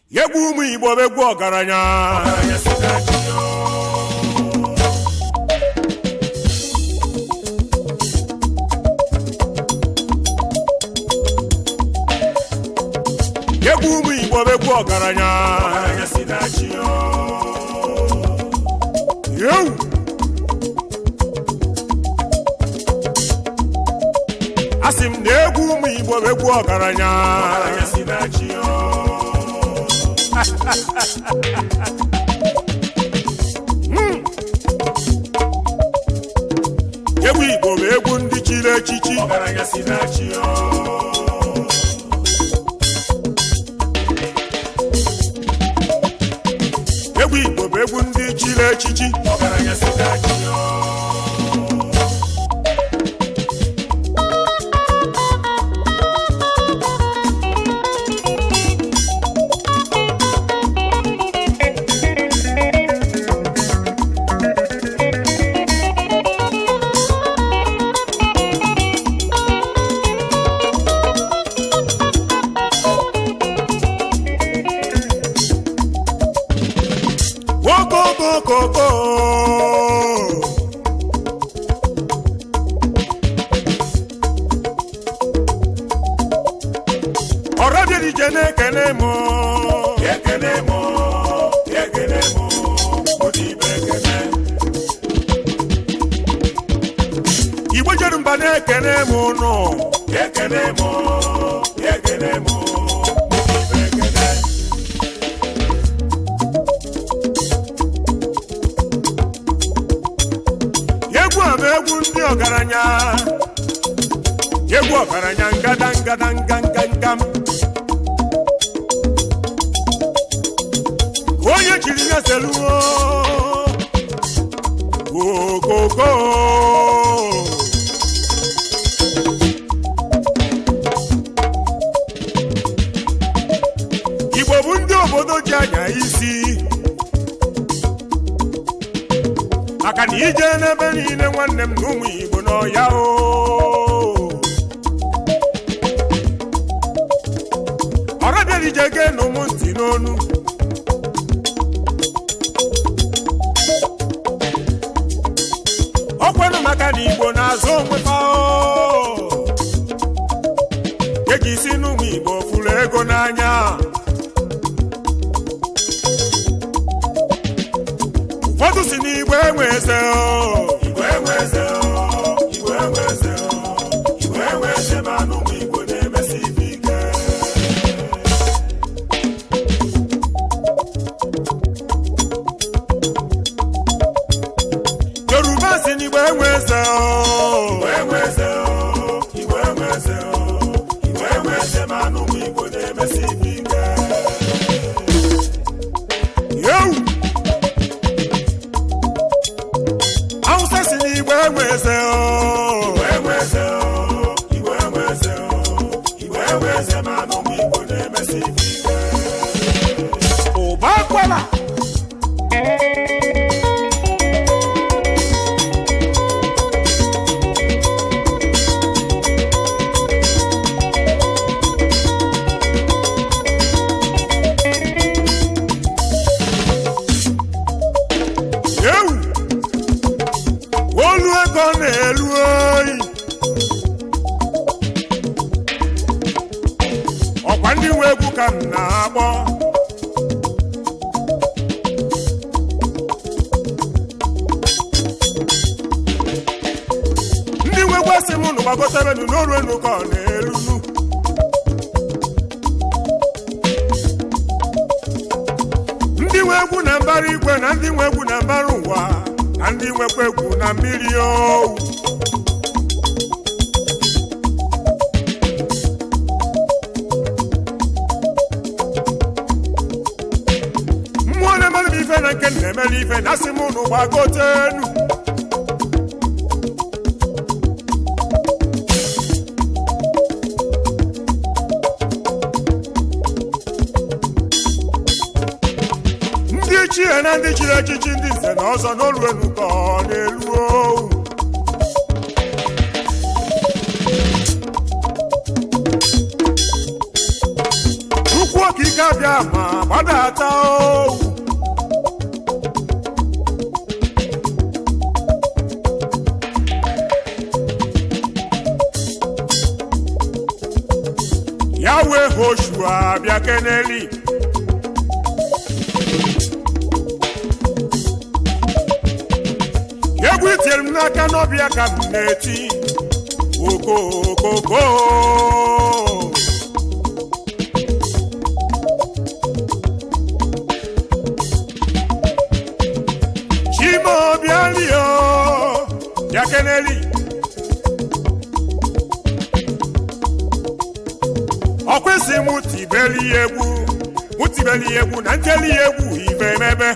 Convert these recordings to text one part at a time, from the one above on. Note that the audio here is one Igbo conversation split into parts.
egwu ụmụ igbo bụ egwu ọgaranya egwu ụmụ igbo bụ egwu ọgaranya yewu asị m na egwu ụmụ igbo bụ egwu ọgaranya egwu igbo bụ egwu ndị chiri echichi egwu igbo bụ egwu ndị chiri echichi okokokoko ọrọbịarije na-ekene m ekene mụ ekene mụ ụdị ibe ekene igbo jeru mba na-ekene m nụ ekene mụ ekene mụ ụdị ibe ekene egwu a bụ egwu ndị ọgaranya egwu ọgaranya ngada ngada nga nga nga m ka onye jiri ya seluo okoko igbo bụ ndị obodo ji anya isi maka na ije n'ebe niile nwanne m na ụmụ igbo n'ọya o ọrọbịarije gee na ụmụ ntị n'onu ọkwanụ maka na igbo na-azụ onwe fa o eji isi n'ụmụ igbo fụrụ ego n'anya ụfọdụ si n'igbo enwe eze o igwe enwe eze o igwe enwe eze o igwe enwe eze ma anụ ụmụ igbo na-emesi ibe ike yoruba si n'igbo enwe eze o igwe enwe eze o igwe enwe eze o igwe enwe eze ma anụ ụmụ igbo na-emesi ibe ike yewu awụsa si n'igbo enwe eze o igwe enwe eze o igwe enwe eze o igwe enwe eze ma anụ ụmụ igbo na-emesi ibe ike ụba akwara yewu olu ego na-elu oyi ọkwa ndị nwe egwu ka m na-akpọ ndị nwe egwu asị m nụ gbagotebenu n'oruenu ka ọ na-elunu ndị nwe egwu na mbara igwe na ndị nwe egwu na mbara ụwa na ndị nwekwa egwu na mmiri owu mmụọ na-emere m ife na nke m na-emere ife na asị m ụnụ gbagotenu ndị chie na ndị chiri echichi ndị nze na ọzọ n'oluenu ka ọ na-elu owu okike abịa ma gbadata owu ya wee hoshua bịa keneli egwu itiere m n'aka n'ọbịa ka m na-eti okokoko chimobialio bịa keneli ọkwesị m tibeli ya egwu mụ tibeli ya egwu na nteli ya egwu ibe emebe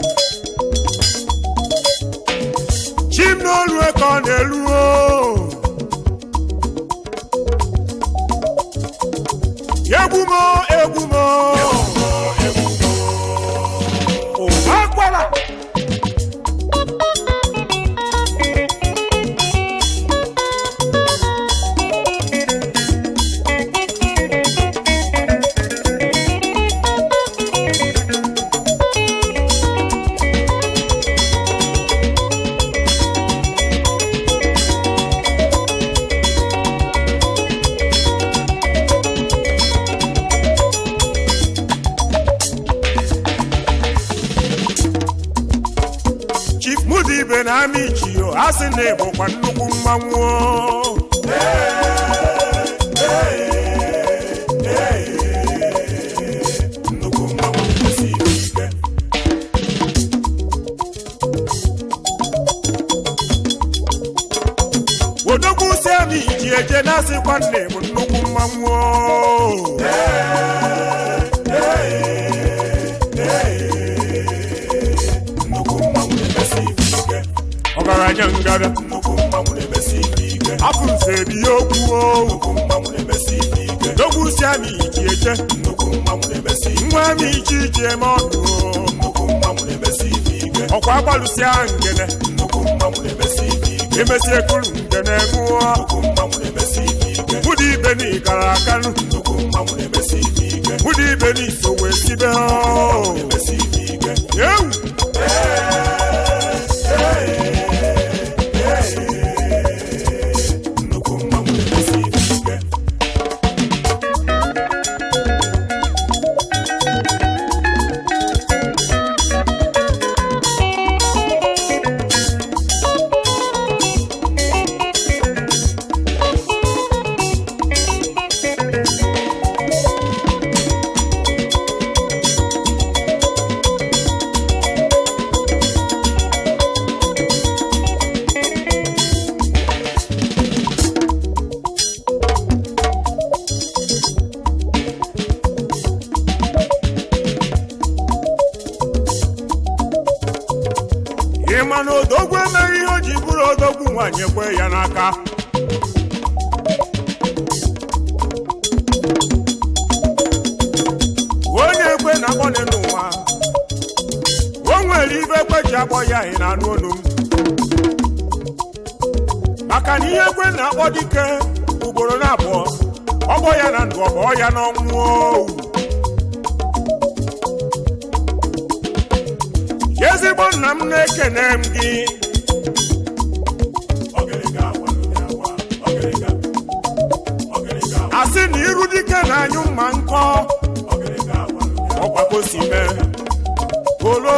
chim n'olu ka ọ na-elu o egwu mo egwu mo ụwa akwara chief mudibe na amị ichio a sị na ịbụkwa nnukwu mmanwụ o. nnukwu mmanwụ na-emesi ike odogwu si amị iji eje na asịkwa nne bụ nnukwu mmanwụ o. nnukwu mmanwụ na-emesi ike ọgaranya ngada nnukwu mmanwụ na-emesi ike afụ nze bi ya okwu o. nnukwu mmanwụ na-emesi ike odogwu si amị iji eje nnukwu mmanwụ na-emesi ike nwa amị iji iji eme ọdụ o. nnukwu mmanwụ na-emesi ike ọkwa agbalụsịa ngene nnukwu mmanwụ na-emesi ike emesi ekuru ngene ṅụọ nnukwu mmanwụ na-emesi ike mụdị ibe na ịgara akanụ nnukwu mmanwụ na-emesi ike mụdị ibe na iso wee sibe o. na-emesi ike ewu nnukwu mmanwụ na-emesi ike ị ma na odogwu emeghị ihe o ji bụrụ odogwu nwaanyị ekwe ya n'aka onye ekwe na-akpọnị n'ụwa o nwere ibe ekwe ji akpọ ya ị na-anụ olu m maka na ihe ekwe na-akpọ dike ugboro na abụọ ọgbọ ya na ndụ ọgbọ ya n'ọnwụ owu ezigbo nna m na-ekene m gị ọgịrịga agwalụghị agwa ọgịrịga ọgịrịga asị na iru dike na-anyụ mma nkọ ọgịrịga agwalụghị ọgbakosi mee olo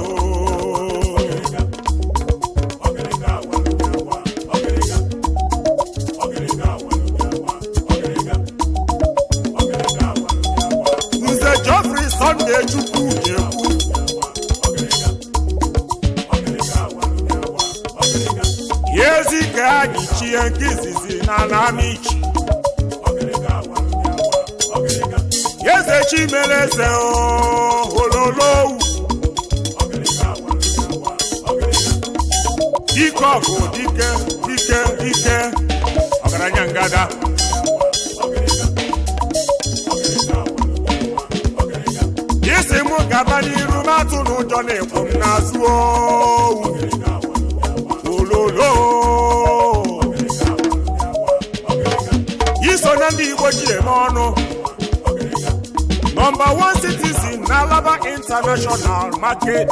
ọgịrịga agwalụghị agwa ọgịrịga ọgịrịga agwalụghị agwa ọgịrịga ọgịrịga agwalụghị agwa nze Geoffrey Sunday Chukwu na-ekwu ọgịrịga ọgịrịga agwalụghị agwa ọgịrịga ya ezi ka anyị chie nke izizi na anamichi ọgịrịga agwalụghị agwa ọgịrịga ya eze chimere eze ololowu ọgịrịga agwalụghị agwa ọgịrịga dike ọgụ dike dike dike ọgaranya ngada ọgịrịga ọgịrịga agwalụghị agwa ọgịrịga isi mụ gaba n'iru m atụ n'ụjọ na-ekwu m n'azụ owu ọgịrịga agwalụghị agwa ololo ọgịrịga agwalụghị agwa ọgịrịga iso na ndị igbo ji eme ọnụ ọgịrịga nọmba wan citizen na alaba international market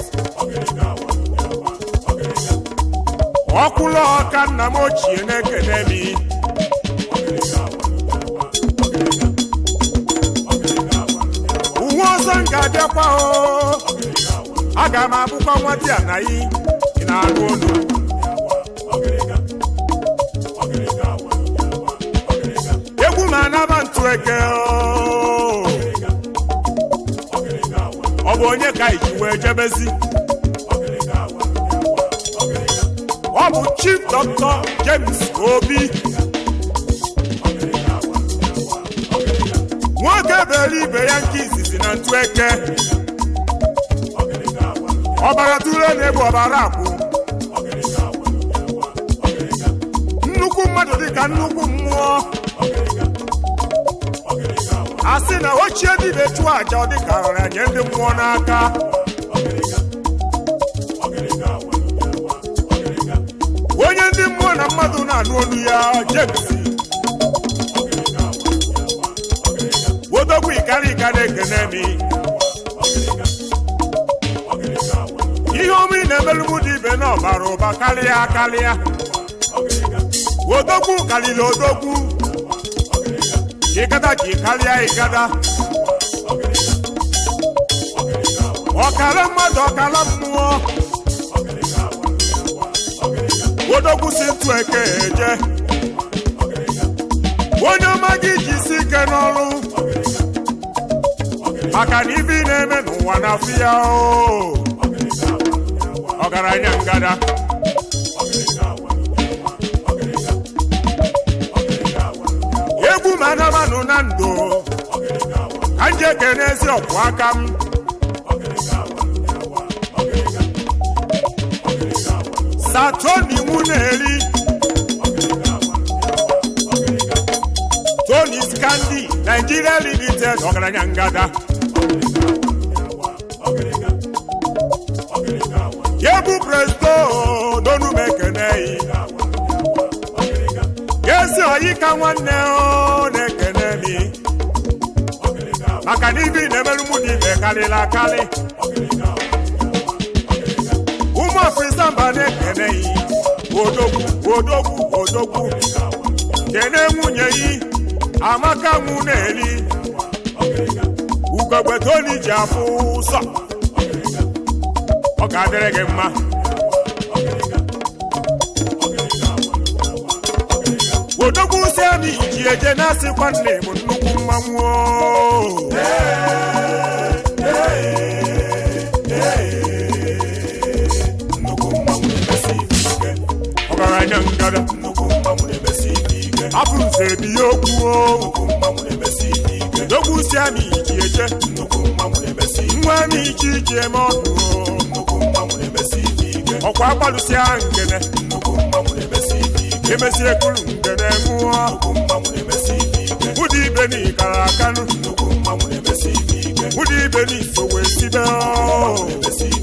ọkwụlụ ọka nna m ochie na-ekene mi uwe ọzọ m ga-abịakwa o aga m abụkwa nwata ya na yi ị na-anụ olu egwu ma anaba ntụ eke o ọ bụ onye ka iji wee jebezi ọ bụ chief dọkịta james obi nwoke bere ibe ya nke izizi na ntụ eke ọbara tụrụ na-egbu ọbara akwụ nnukwu mmadụ dịka nnukwu mmụọ a sị na ochie dịbe chụọ aja ọ dịka ọra nye ndị mmụọ n'aka onye ndị mmụọ na mmadụ na-anụ olu ya james wodogwu ikara ika na-ekene mi ihe ọma ị na-emelụ mụ dị ibe na ọbara ụba karịa karịa odogwu karịrị odogwu ịgada ji karịa ịgada ọkara mmadụ ọkara mmụọ odogwu si ntụ eke eje onye ọma gị ji isi ike n'ọrụ maka na ibe ị na-eme n'ụwa na afọ ya o ọgaranya ngada egwu ma anamanụ na ndụ ka m ji ekene ezi ọkwụ aka m satoni nwuneri tony skandi nigeria limited ọgaranya ngada yebu presto donu m ekeneyi ezi oyi ka nwanne o na-ekene mi maka na ibi na-emerụ mụ na ibe karịrị akarị ụmụ ọfịsa mba na-ekeneyi odogwu odogwu odogwu kene nwunye yi amaka nwụ na-eri ugogbe toni ji afụ ụsọ ọ ga-adịrị gị mma odogwu si anyị ji eje na-asịkwa nne m nnukwu mmanwụ o. ọgaranya ngada afụ nze bi ya okwu o odogwu si anyị ji eje nwa anyị ji iji eme ọdụ o ọkwa agbalụsịa ngene emesie kulu ngene ṅụọ mụdị ibe n'ikara akanụ mụdị ibe n'iso wee sibe o